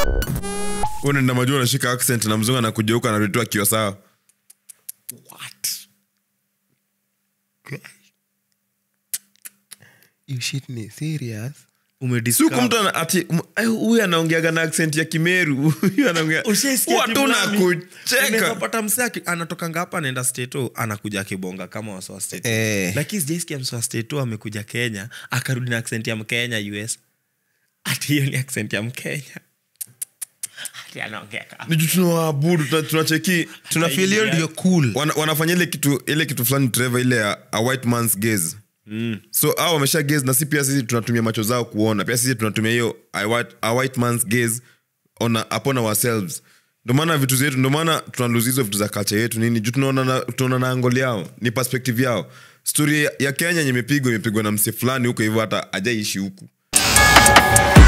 unaenda majua unashika accent na mzungu anakujeuka anarutua akiwa sawa what you shit ni serious siku mtu ana- ati m- eh, huyu anaongeaga na accent ya kimeru huyu anaongea watu nakucheka pata mse anatokanga hapa anaenda steto anakuja akibonga kama wasowa steto Eh. lakini sijaisikia msowa steto amekuja kenya akarudi na accent ya mkenya us ati hiyo ni accent ya mkenya ati anaongea kama ni juu tunawaabudu tuna- tunacheki tunafeel hiyo ndio cool wana, wanafanya ile kitu ile kitu fulani trevor ile ya a white man's gaze mm. so au wamesha gaze na si pia sisi tunatumia macho zao kuona pia sisi tunatumia hiyo a white, a white man's gaze on a, upon ourselves ndo maana vitu zetu ndo maana tunaluzi hizo vitu za culture yetu nini juu tunaona na, tunaona na angoli yao ni perspective yao stori ya- ya kenya yenye imepigwa imepigwa na mse fulani huko hivyo hata ajaishi huku